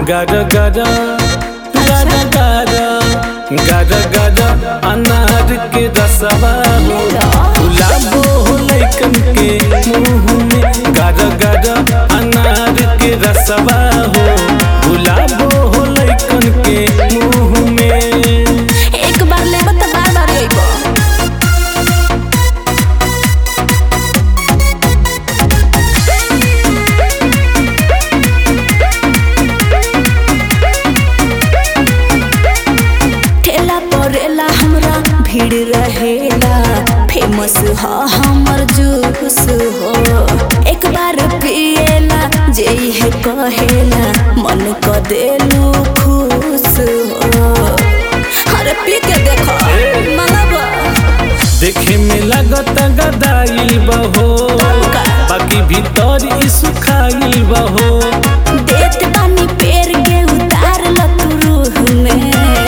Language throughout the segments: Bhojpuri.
गद गद गद गद गद गद अनार के रसवा हो गुलाबो हो लैकन के मुंह में गद गद अनार के रसवा हो गुलाबो हो लैकन के मुंह में एक बार लेबो त बार बार अइबो ठेला परेला हमरा भीड़ रहेला फेमस ह हमर जूस हो एक बार पिएला जे है कहेला मन क देलू खुश हो अरे पी के देखो मंगबा देखे में लागत गदाइल बहो बाकी भीतर ई सुखाइल बहो देत बानी पेड़ के उतार ल तू रूह में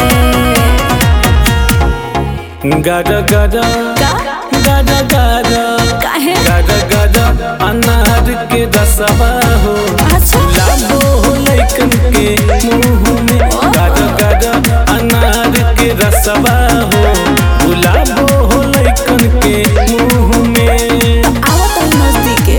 गद गद का गद गद काहे गद गद अनार के रसवा हो अच्छा लाबो हो लैकन के मुंह में गद गद अनार के रसवा हो गुलाबो हो लैकन के मुंह में आवत है नजदीके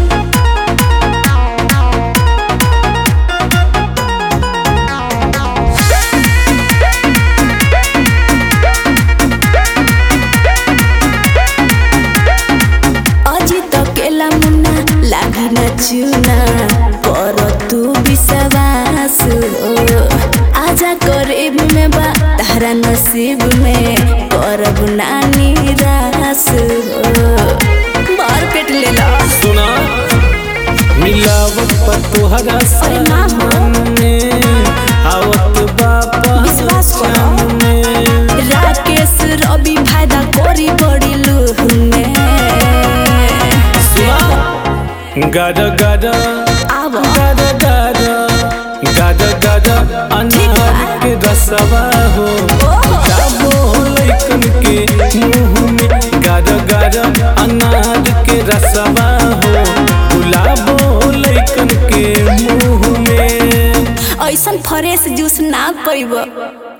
अजी तो केला मुन्ना लागी न चुना कर तू विश्वास हो आजा करीब में बा तारा नसीब में करब ना निराश हो बार पेट ले ला सुना मिलावट पर तोहरा अरे ना हो। सामने आवत बापा विश्वास करो। सामने राकेश रवि फायदा करी बड़ी लूह में सुना गद गद आव गद गद गद गद अनार के रसवा हो जाबो हो लैकन के मुंह में गद गद अनार के रसवा हो गुलाबो हो लैकन के मुंह में ऐसन फ्रेश जूस ना पैब